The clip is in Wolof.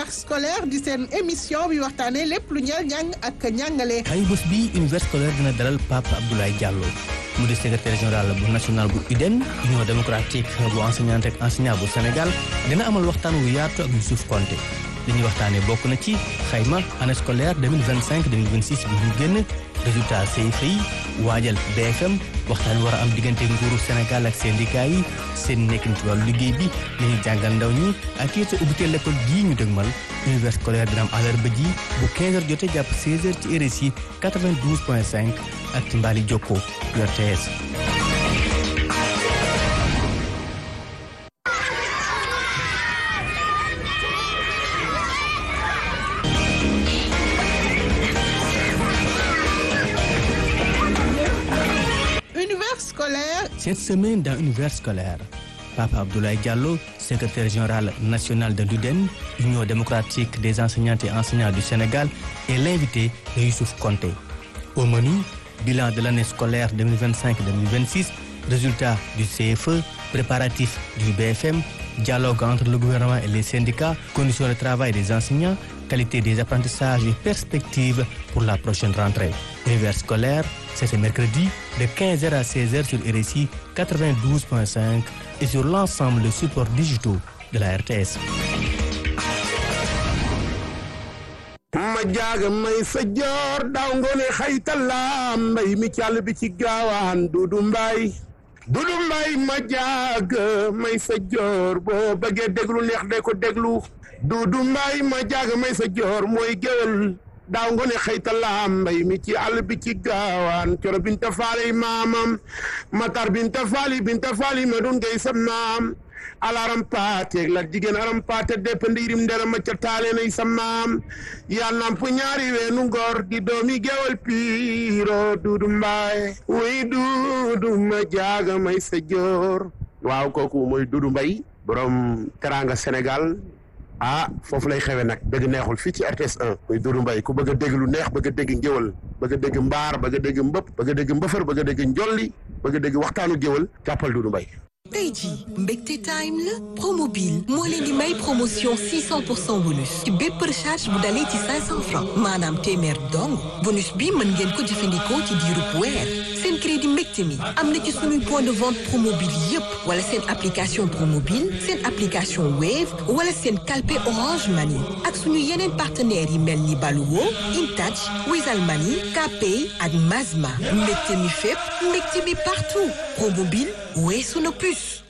univers scolaire di seen émission bi waxtaanee lépp lu ñeel njàng ak njàngale. ay bés bi univers scolaire dina dalal Pape Abdoulaye Diallo mu di secrétaire général bu national bu UDEN union démocratique bu enseignante ak enseignant bu Sénégal dina amal waxtaan wu yaatu ak Youssouf Konté li ñuy waxtaanee bokk na ci xayma année scolaire 2025 2026 bi ñu génn résultat CFEE yi waajal BFM waxtaan war a am diggante nguuru Sénégal ak syndicat yi seen nekkin ci wàllu liggéey bi li ñuy jàngal ndaw ñi ak it ubbiteel l'école gii ñu dëgmal univers scolaire dina am àllarba ji bu 15h jotee jàpp 16h ci RSI 92.5 ak ci mbaali jokko RTS. univers scolaire. Cette semaine dans Univers scolaire, Papa Abdoulaye Diallo, secrétaire général national de l'UDEN, Union démocratique des enseignantes et enseignants du Sénégal, est l'invité de Youssouf Konté. Au menu, bilan de l'année scolaire 2025-2026, résultats du CFE, préparatifs du BFM, dialogue entre le gouvernement et les syndicats, conditions de travail des enseignants, qualité des apprentissages et perspectives pour la prochaine rentrée. Univers scolaire, c'est ce mercredi de 15h à 16h sur RSI 92.5 et sur l'ensemble des supports digitaux de la RTS. ma jaaga may sa joor daaw ngoone xaytalaam mbay mi càll bi ci gaawaan dudu mbay dudu mbay ma jaaga may sa joor boo bëggee déglu neex de ko déglu dudu mbay ma jaaga may sa joor mooy géwél daaw ngoone xaytalaam mbay mi ci àll bi ci gaawaan coro binta faali maamam matar binta faali binta faali ma dun ngay sam naam alaram paate la jigéen aram paate dépende yirim ndera ma ca taale nay sa maam yaa namp ñaari weenu ngor di doomi gewal piiro duudu mbaay wuy duudu ma jaaga may sa joor waaw kooku mooy duudu mbay borom teranga Sénégal ah foofu lay xewe nag dëgg neexul fii ci RTS 1 muy Doudou Mbaye ku bëgg a dégg lu neex bëgg a dégg ngéwal bëgg a dégg mbaar bëgg a dégg mbëpp bëgg a dégg mbëfër bëgg a dégg njolli bëgg a dégg waxtaanu géwal jàppal Doudou Mbaye tey jii mbégte time la promobile moo leen di may promotion 600 pour cent bonus ci bépp recharge bu dalee ci 500 francs maanaam téeméer dong bonus bi mën ngeen ko jëfandikoo ci diirub weer seen crédit mbégte mi am na ci suñuy point de vente promobile yépp wala seen application promobile seen application wave wala seen calpe orange money ak suñu yeneen partenaires yi mel ni Baluwo Intouch Wizall Money Kpay ak Mazma mbégte mi fépp mbégte mi partout promobile weesu na plus